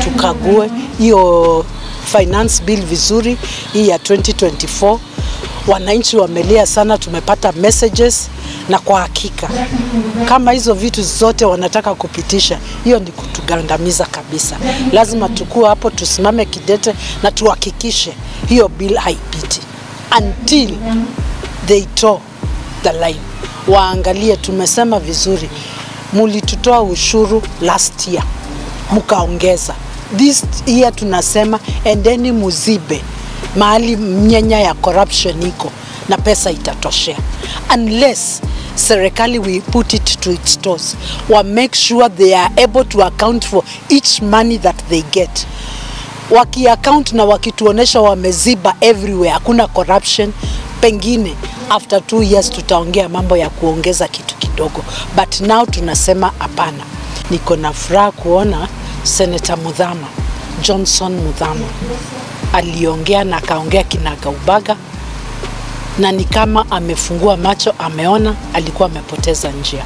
tukague hiyo finance bill vizuri, hii ya 2024. Wananchi wamelia sana, tumepata messages na kwa hakika kama hizo vitu zote wanataka kupitisha, hiyo ni kutugandamiza kabisa. Lazima tukue hapo, tusimame kidete na tuhakikishe hiyo bill haipiti until they toe the line. Waangalie, tumesema vizuri, mulitutoa ushuru last year mkaongeza, this year tunasema endeni muzibe mahali mnyenya ya corruption iko na pesa itatoshea unless serikali we put it to its toes wa make sure they are able to account for each money that they get wakiaccount na wakituonesha wameziba everywhere hakuna corruption pengine after two years tutaongea mambo ya kuongeza kitu kidogo but now tunasema hapana niko na furaha kuona senata mudhama johnson mudhama aliongea na akaongea kinagaubaga na ni kama amefungua macho, ameona alikuwa amepoteza njia,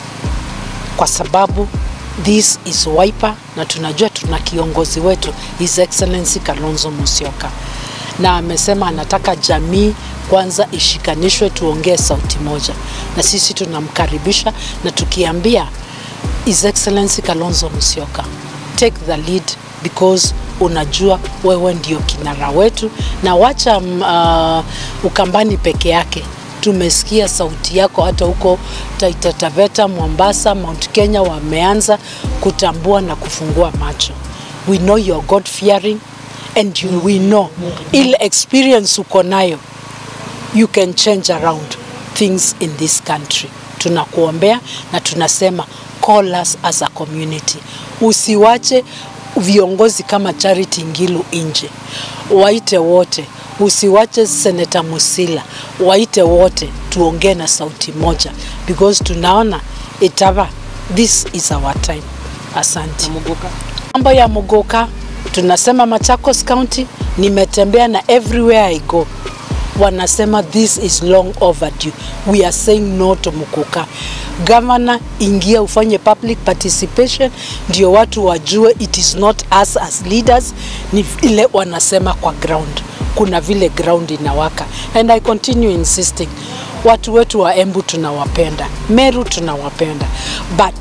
kwa sababu this is Wiper na tunajua tuna kiongozi wetu His Excellency Kalonzo Musyoka, na amesema anataka jamii kwanza ishikanishwe, tuongee sauti moja, na sisi tunamkaribisha na tukiambia His Excellency Kalonzo Musyoka, take the lead because unajua wewe ndio kinara wetu, na wacha mm, uh, Ukambani peke yake. Tumesikia sauti yako hata huko Taita Taveta, Mombasa, Mount Kenya wameanza kutambua na kufungua macho. We know you're God fearing and you, we know ile experience uko nayo you can change around things in this country. Tunakuombea na tunasema call us as a community. Usiwache viongozi kama Charity Ngilu nje, waite wote, usiwache Seneta Musila, waite wote, tuongee na sauti moja because tunaona itava, this is our time. Asante. Mambo ya Muguka tunasema Machakos County, nimetembea na everywhere I go wanasema this is long overdue. We are saying no to Muguka. Governor, ingia ufanye public participation ndio watu wajue it is not us as leaders, ni vile wanasema kwa ground. Kuna vile ground inawaka and I continue insisting, watu wetu wa Embu tunawapenda, Meru tunawapenda but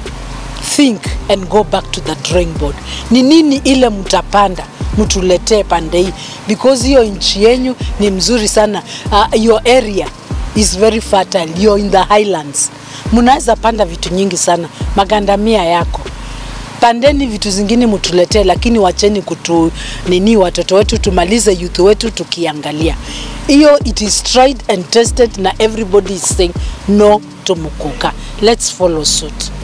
think and go back to the drawing board. Ni nini ile mtapanda mtuletee pande hii, because hiyo nchi yenyu ni mzuri sana. Uh, your area is very fertile, you're in the highlands, mnaweza panda vitu nyingi sana. Magandamia yako pandeni vitu zingine mtuletee, lakini wacheni kutu nini watoto wetu, tumalize youth wetu tukiangalia hiyo. It is tried and tested na everybody is saying no to Muguka. Let's follow suit.